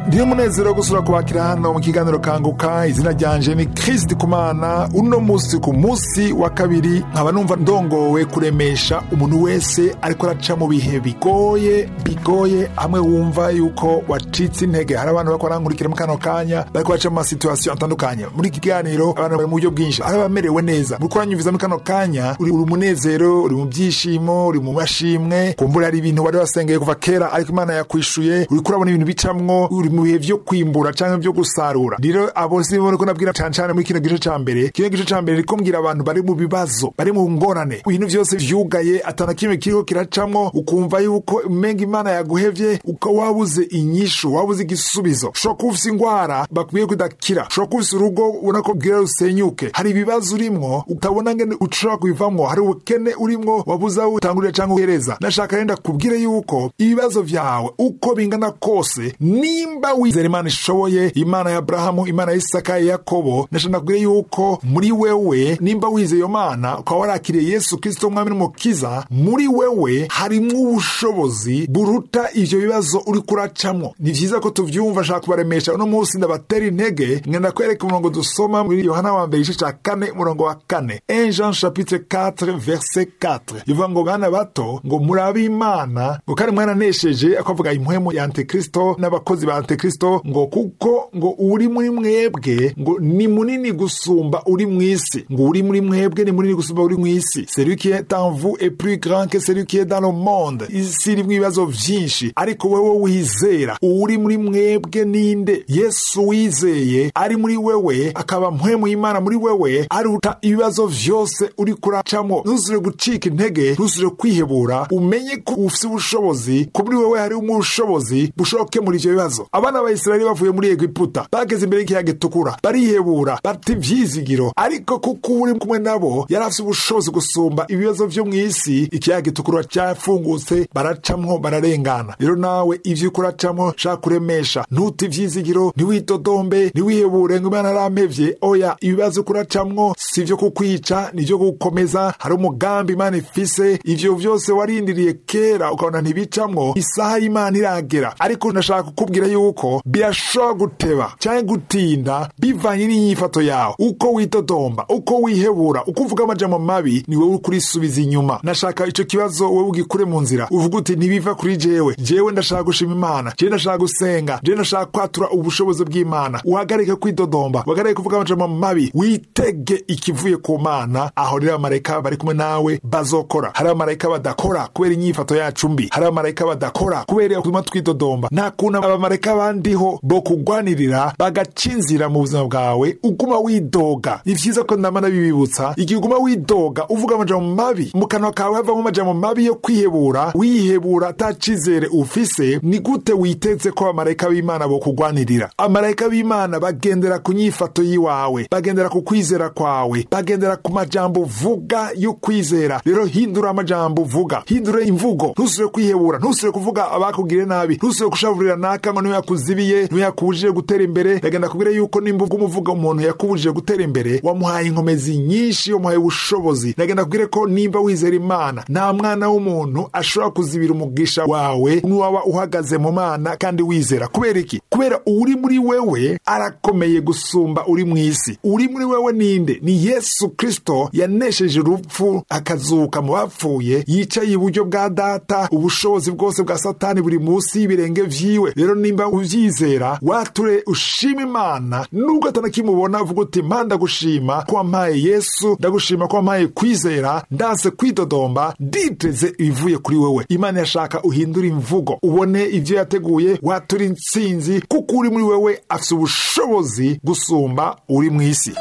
niyo munezero wo gusura kubakira hano mu kiganiro kanguka izina ryanje ni kristi kumana uno musi ku musi wa kabiri nkaba numva ndongowe kuremesha umuntu wese ariko araca mu bihe bigoye bigoye hamwe wumva yuko wacitse intege hari abantu bariko barankurikira mu kano kanya bariko baca mu masituasiyo atandukanye muri iki kiganiro abantu bari mu buryo bwinshi hari abamerewe neza muri kuranyumviza muri kano kanya uri uri umunezero uri mu byishimo uri mu mashimwe kumbura hari ibintu wari wasengeye kuva kera ariko imana yakwishuye uri kurabona ibintu bicamwo uri mu bihe vyo kwimbura canke vyo gusarura rero abo si bo ko nabwira cane cane muri kino gice ca mbere kino gice ca mbere riko mbwira abantu bari mu bibazo bari mu ngorane ibintu vyose vyugaye atana kimwe kiriko kiracamwo ukumva yuko umenga imana yaguhevye uka wabuze inyishu wabuze igisubizo ushobora kuba ufise ingwara bakwiye kudakira ushobora kuba ufise urugo ubona ko bwira rusenyuke hari ibibazo urimwo utabona ngene ushobora kubivamwo hari ubukene urimwo wabuze aho utangurira canke uhereza nashaka renda kubwire yuko ibibazo vyawe uko bingana kose nimba wizera imana ishoboye imana ya aburahamu imana ya isaka ya yakobo nashaka nakubwire yuko muri wewe nimba wizeye iyo mana ukaba warakiriye yesu kristo umwami n'umukiza muri wewe harimwo ubushobozi buruta ivyo bibazo uri kuracamwo ni vyiza ko tuvyumva nshaka kubaremesha uno munsi ndabatera intege ngenda kwereka umurongo dusoma muri yohana wa mbere igice ca kane umurongo wa kane 1 jean chapitre 4 verset 4 ivuga ngo bana bato ngo murabe imana ngo kandi mwaranesheje akavuga impwemu ya antikristo n'abakozi ba antikristo ngo kuko ngo uri muri mwebwe ngo ni munini gusumba uri mw'isi ngo uri muri mwebwe ni munini gusumba uri mw'isi celui qui est en vous est plus grand que celui qui est dans le monde isi irimwo ibibazo vyinshi ariko wewe wizera uri muri mwebwe ninde yesu wizeye ari muri wewe akaba mpwemu y'imana muri wewe aruta ibibazo vyose uri kuracamwo ntuzire gucika intege ntuzire kwihebura umenye ko ufise ubushobozi ko muri wewe hari ubushobozi bushobora gukemura ivyo bibazo abana ba isirayeli bavuye muri egiputa bageze imbere y'ikiyaga gitukura barihebura bata ivyizigiro ariko kuko uri kumwe nabo yari afise ubushobozi gusumba ibibazo vyo mw'isi ikiyaga gitukura cyafungutse baracamwo bararengana rero nawe ivyo uriko uracamwo shaka kuremesha ntute ivyizigiro ntiwidodombe ntiwihebure ngo imana arampevye oya ibibazo uriko uracamwo si ivyo kukwica ni ivyo gukomeza hari umugambi imana ifise ivyo vyose warindiriye kera ukabona ntibicamwo isaha y'imana iragera ariko nashaka kukubwira yuko birashobora guteba canke gutinda bivanye n'inyifato yawe uko widodomba uko wihebura uko uvuga amajambo mabi ni wowe uriko urisubiza inyuma nashaka ico kibazo wowe ugikure mu nzira uvuga uti ntibiva kuri jewe jewe ndashaka gushima imana jewe ndashaka gusenga jewe ndashaka kwatura ubushobozi bw'imana uhagarike kwidodomba uhagarike kuvuga amajambo mabi witege ikivuye ku mana aho rero abamarayika bari kumwe nawe bazokora hari abamarayika badakora kubera inyifato yacu mbi hari abamarayika badakora kubera kuguma twidodomba nta kuntu abamarayika bandiho bo kugwanirira bagaca inzira mu buzima bwawe uguma widoga ni vyiza ko ndama nabibibutsa igihe uguma widoga uvuga amajambo mabi mu kanwa kawe havamo amajambo mabi yo kwihebura wihebura ata cizere ufise ni gute witeze ko abamarayika b'imana bo kugwanirira abamarayika b'imana bagendera ku nyifato yiwawe bagendera ku kwizera kwawe bagendera ku majambo uvuga yo kwizera rero hindura amajambo uvuga hindura imvugo ntusubire kwihebura ntusubire kuvuga abakugire nabi ntusubire kushavurira naka ngo niwe yakuzibiye niwe yakubujije gutera imbere yagenda kubwira yuko nimba ubwo umuvuga umuntu yakubujije gutera imbere wamuhaye inkomezi nyinshi wamuhaye ubushobozi yagenda kubwire ko nimba wizera imana nta mwana w'umuntu ashobora kuzibira umugisha wawe n'uwaba uhagaze mu mana kandi wizera kubera iki kubera uri muri wewe arakomeye gusumba uri mu isi uri muri wewe ninde ni yesu kristo yanesheje urupfu akazuka mu bapfuye yicaye iburyo bwa data ubushobozi bwose bwa satani buri munsi y'ibirenge vyiwe rero nimba uvyizera wature ushima imana nubwo atanakimubona uvuga uti ma ndagushima ko wampaye yesu ndagushima ko wampaye kwizera ndanse kwidodomba nditeze ibivuye kuri wewe imana yashaka uhindura imvugo ubone ivyo yateguye watura intsinzi kuko uri muri wewe afise ubushobozi gusumba uri mw'isi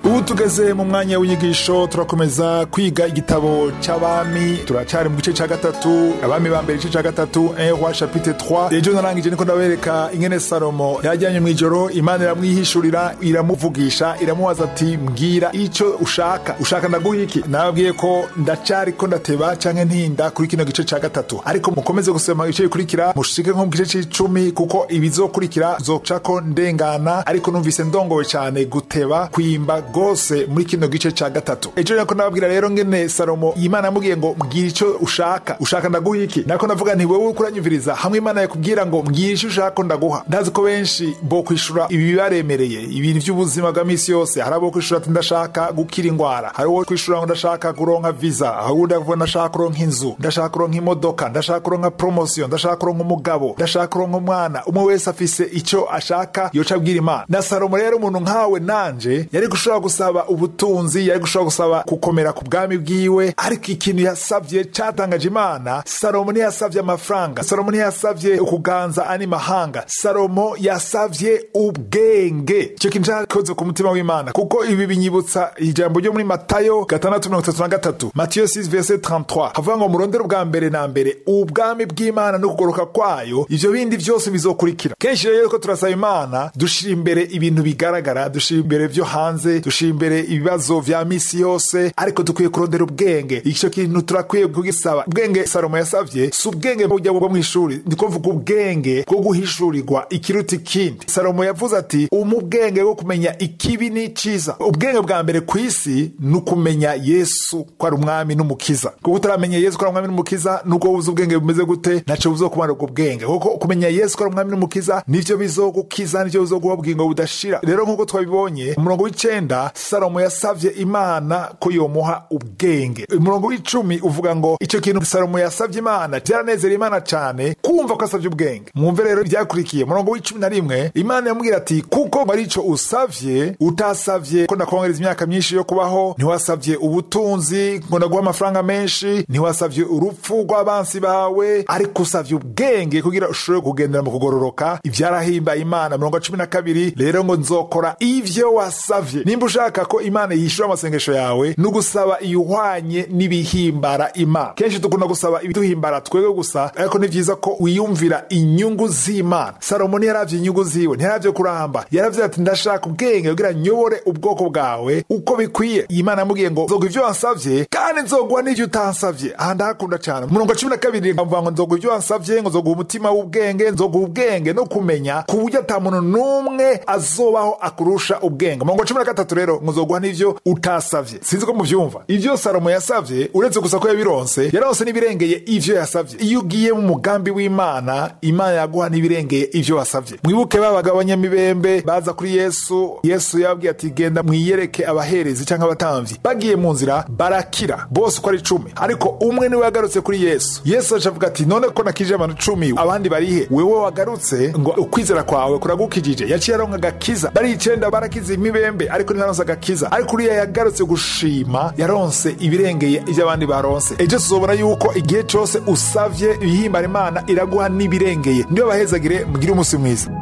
ubu tugeze mu mwanya w'inyigisho turakomeza kwiga igitabo cy'abami turacyari mu gice cya gatatu abami ba mbere igice cya gatatu roi chapitre 3 ejo narangije niko ndabereka ingene salomo yajyanye mu ijoro imana iramwihishurira iramuvugisha iramubaza ati mbwira icyo ushaka ushaka ndaguha iki nababwiye ko ndacyari ko ndateba cyangwa ntinda kuri kino gice cya gatatu ariko mukomeze gusoma ibice bikurikira mushike nko mu gice cy'icumi kuko ibizokurikira zoca ko ndengana ariko numvise ndongowe cyane guteba kwimba rwose muri kino gice cya gatatu ejo nako nababwira rero ngene salomo imana yamubwiye ngo mbwira icyo ushaka ushaka ndaguha iki nako navuga nti wowe uriko uranyumviriza hamwe imana yakubwira ngo mbwira icyo ushaka ndaguha ndazi ko benshi bo kwishura ibi bibaremereye ibintu by'ubuzima bwa misi yose hari abo kwishura ati ndashaka gukira indwara hari uwo kwishura ngo ndashaka kuronka visa hari uwundi avuga ndashaka kuronka inzu ndashaka kuronka imodoka ndashaka kuronka promosiyo ndashaka kuronka umugabo ndashaka kuronka umwana umwe wese afise icyo ashaka yoca abwira imana na salomo rero umuntu nkawe nanje yari gushobora gusaba ubutunzi yari gushobora gusaba gukomera ku bwami bwiwe ariko ikintu yasabye cyatangaje imana salomo ntiyasabye amafaranga salomo ntiyasabye ukuganza ani mahanga salomo yasabye ubwenge icyo kintu cyakoze ku mutima w'imana kuko ibi binyibutsa ijambo ryo muri matayo gatandatu mirongo itatu na gatatu matiyo 6 verset 33 havuga ngo murondere ubwa mbere na mbere ubwami bw'imana no kugoroka kwayo ivyo bindi byose bizokurikira kenshi rero ko turasaba imana dushira imbere ibintu bigaragara dushira imbere vyo hanze dushira imbere ibibazo vya misi yose ariko dukwiye kurondera ubwenge icyo kintu turakwiye kugisaba ubwenge salomo yasavye si ubwenge bujya bwo mw'ishuri ndiko mvuga ubwenge bwo guhishurirwa ikiruta ikindi salomo yavuze ati umu ubwenge bwo kumenya ikibi n'iciza ubwenge bwa mbere ku isi ni ukumenya yesu ko ari umwami n'umukiza kuko utaramenya yesu ko ari umwami n'umukiza nuko wuzi ubwenge bumeze gute naco buzokumara ubwo bwenge kuko kumenya yesu ko ari umwami n'umukiza nivyo bizogukiza nivyo bizoguha ubugingo budashira rero nk'uko twabibonye umurongo w'icenda salomo yasavye imana ko yomuha ubwenge umurongo w'icumi uvuga ngo ico kintu salomo yasavye imana vyaranezera imana cane kumva ko asavye ubwenge mwumve rero ivyakurikiye umurongo w'icumi na rimwe imana yamubwira ati kuko ari ico usavye utasavye ko ndakongereza imyaka myinshi yo kubaho ntiwasavye ubutunzi ngo ndaguha amafaranga menshi ntiwasavye urupfu rw'abansi bawe ariko usavye ubwenge kugira ushobore kugendera mu kugororoka ivyarahimbaye imana mirongo cumi na kabiri rero ngo nzokora ivyo wasavye nimba ushaka ko imana yishura amasengesho yawe ni ugusaba iyuhwanye n'ibihimbara imana kenshi dukunda gusaba ibiduhimbara twebwe gusa ariko ni vyiza ko wiyumvira inyungu z'imana salomo ntiyaravye inyungu ziwe ntiyaravye kuramba yaravye ati ndashaka ubwenge kugira nyobore ubwoko bwawe uko bikwiye iyi mana yamubwiye ngo nzoguha ivyo wansavye kandi nzoguha n'ivyo utansavye aha ndahakunda cane umurongo cumi na kabiri nkavuga ngo nzoguha ivyo wansavye ngo nzoguha umutima w'ubwenge nzoguha ubwenge no kumenya ku buryo ata muntu n'umwe azobaho akurusha ubwenge umurongo cumi na gatatu rero ngo nzoguha n'ivyo utasavye sinzi ko muvyumva ivyo salomo yasavye uretse gusa ko yabironse yaronse n'ibirengeye ivyo yasavye iyo ugiye mu mugambi w'imana imana yaguha n'ibirengeye ivyo wasavye mwibuke babaga abanyamibembe baza kuri yesu yesu yababwiye ati genda mwiyereke abaherezi cyangwa abatamvyi bagiye mu nzira barakira bose uko ari icumi ariko umwe niwe yagarutse kuri yesu yesu aca avuga ati none ko nakije abantu icumi abandi barihe wewe wagarutse ngo ukwizera kwawe kuragukijije yaciye aronka agakiza bari icenda barakize imibembe ariko ntiyaronse agakiza ariko uriya yagarutse gushima yaronse ibirengeye ivyo abandi baronse ejo tuzobona yuko igihe cose usavye ibihimbara imana iraguha n'ibirengeye niyo bahezagire mugire umunsi mwiza